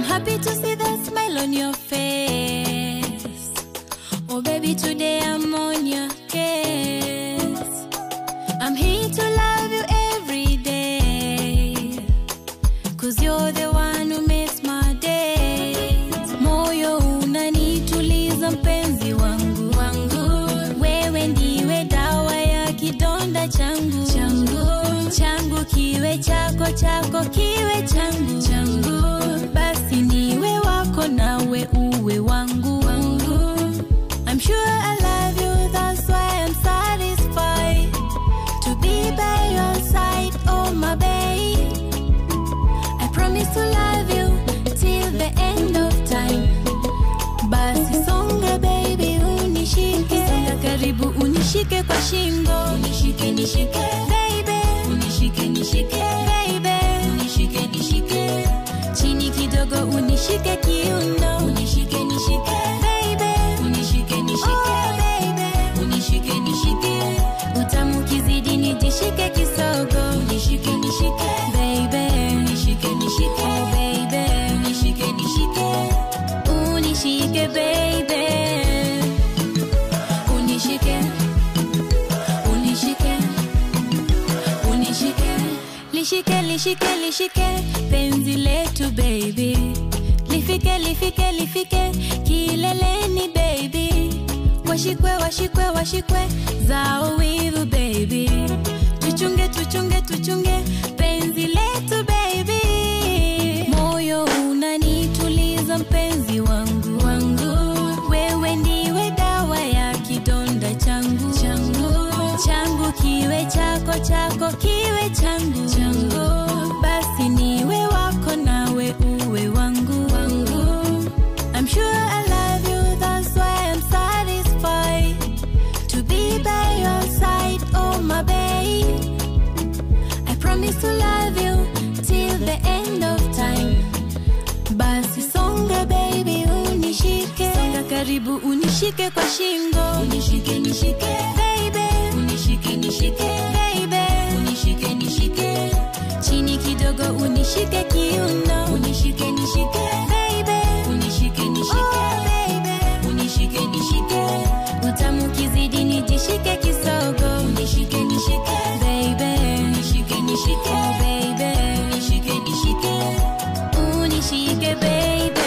happy to see the smile on your face. Oh, baby, today I'm on your case. I'm here to love you every day. Cause you're the one who makes my days. Moyo unanituliza mpenzi wangu wangu. Wewe ndiwe dawa ya kidonda changu changu changu kiwe chako chako kiwe changu changu basi niwe wako nawe uwe wangu wangu I'm sure I love you that's why I'm satisfied to be by your side oh my babe I promise to love you till the end of time basi songa baby unishike songa karibu unishike kwa shingo unishike nishike baby unishike nishike baby unishike nishike chini kidogo unishike kiuno unishike nishike baby unishike nishike oh, baby unishike nishike utamu kizidi nijishike kisogo unishike nishike baby unishike nishike oh, baby unishike nishike unishike baby unishike unishike unishike lishike lishike lishike penzi letu baby lifike lifike lifike kileleni baby washikwe washikwe washikwe zao wivu baby tuchunge tuchunge tuchunge penzi letu baby moyo unanituliza mpenzi wangu wangu wewe ndiwe dawa ya kidonda changu changu changu kiwe chako chako kiwe changu changu basi niwe wako nawe uwe wangu wangu I'm sure I love you that's why I'm satisfied to be by your side oh my babe I promise to love you till the end of time basi songa baby unishike songa karibu unishike kwa shingo unishike nishike baby unishike nishike baby unishike nishike chini kidogo unishike kiuno unishike nishike baby unishike nishike oh, baby unishike nishike utamu kizidi nijishike kisogo unishike nishike baby unishike nishike oh, baby unishike nishike unishike baby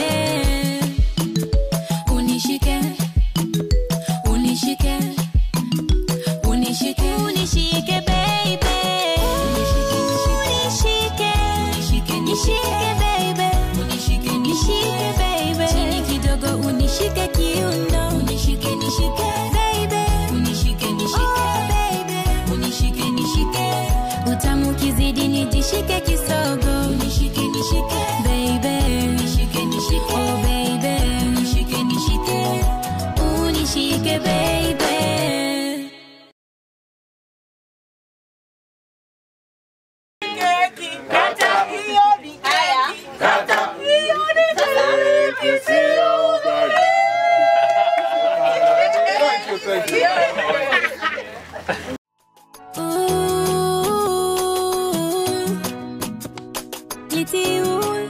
unishike unishike unishike unishike baby unishike unishike nishike baby unishike nishike baby chini kidogo unishike kiuno unishike nishike baby unishike nishike baby unishike nishike utamu kizidi nijishike kisogo unishike nishike baby unishike nishike oh baby unishike nishike unishike baby Kata hiyo ni haya. Kata hiyo ni Thank you, thank you. Ooh, Litty ooh.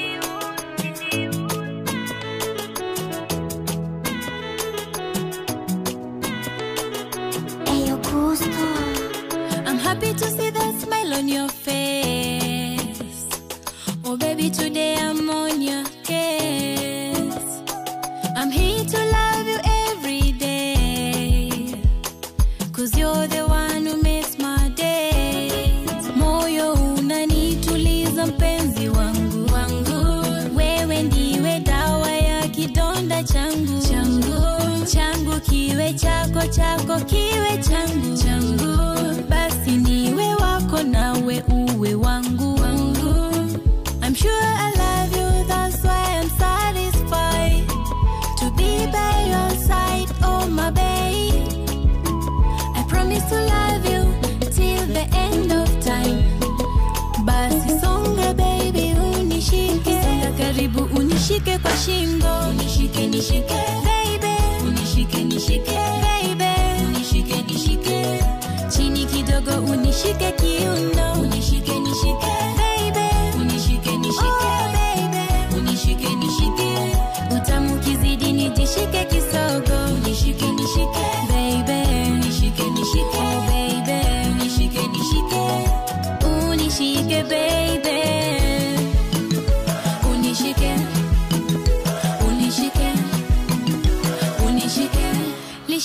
I'm happy to see the smile on your face. Oh, baby, today I'm on your case. I'm here to love you every day. Cause you're the one who makes my days. Moyo unanituliza mpenzi wangu wangu. Wewe ndiwe dawa ya kidonda changu changu changu kiwe chako chako kiwe changu changu basi niwe wako nawe uwe wangu wangu I'm sure I love you that's why I'm satisfied to be by your side oh my babe I promise to love you till the end of time basi songa baby unishike songa karibu unishike kwa shingo unishike nishike baby unishike nishike baby unishike nishike chini kidogo unishike kiuno unishike nishike baby unishike nishike oh, baby unishike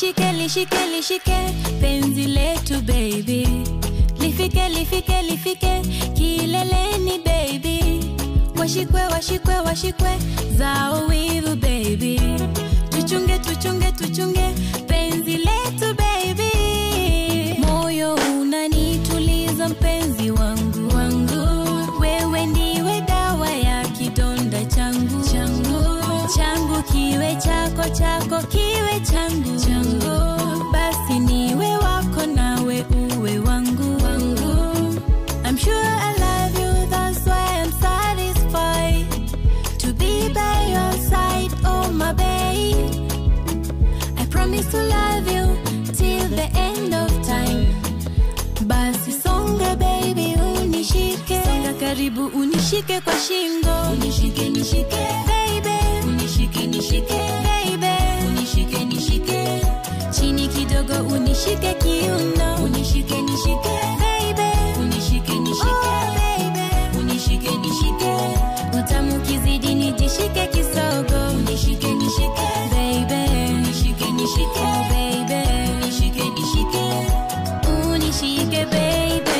lishike lishike lishike penzi letu baby lifike lifike lifike kileleni baby washikwe washikwe washikwe zao wivu baby tuchunge tuchunge tuchunge penzi letu baby moyo unanituliza mpenzi wangu wangu wewe ndiwe dawa ya kidonda changu changu changu kiwe chako chako kiwe changu changu basi niwe wako nawe uwe wangu wangu I'm sure I love you that's why I'm satisfied to be by your side oh my babe I promise to love you till the end of time basi songa baby unishike songa karibu unishike kwa shingo unishike nishike baby unishike nishike baby unishike nishike chini kidogo unishike kiuno unishike nishike baby unishike nishike baby unishike nishike utamu kizidi nijishike kisogo unishike nishike baby unishike nishike oh baby unishike nishike unishike baby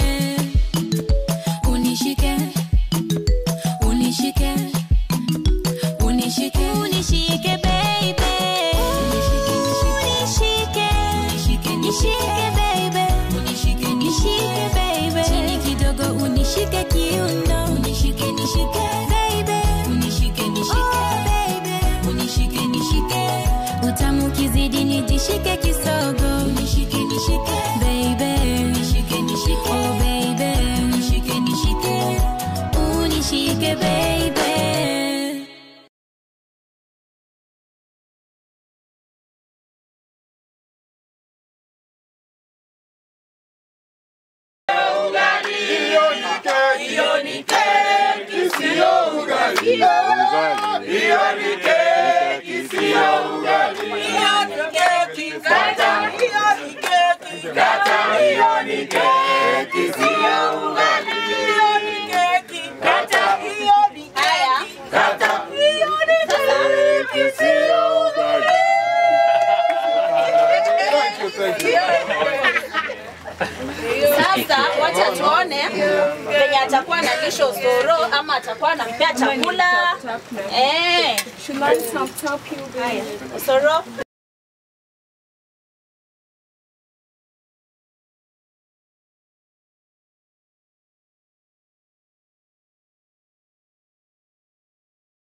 unishike unishike unishike unishike baby unishike unishike nishike baby unishike nishike baby chini kidogo unishike kiuno unishike nishike baby unishike nishike baby unishike nishike utamu kizidi nijishike kisogo unishike nishike baby unishike nishike oh baby unishike nishike unishike baby Hiyo ni keki, sio ugali. Hiyo ni keki, sio ugali. Kata, kata, hiyo ni keki, sio ugali. Kata, kata, hiyo ni keki, sio ugali. Thank you, thank you. Sasa wacha tuone venye atakuwa na lisho soro ama atakuwa anampea chakula. Eh. Haya, Soro.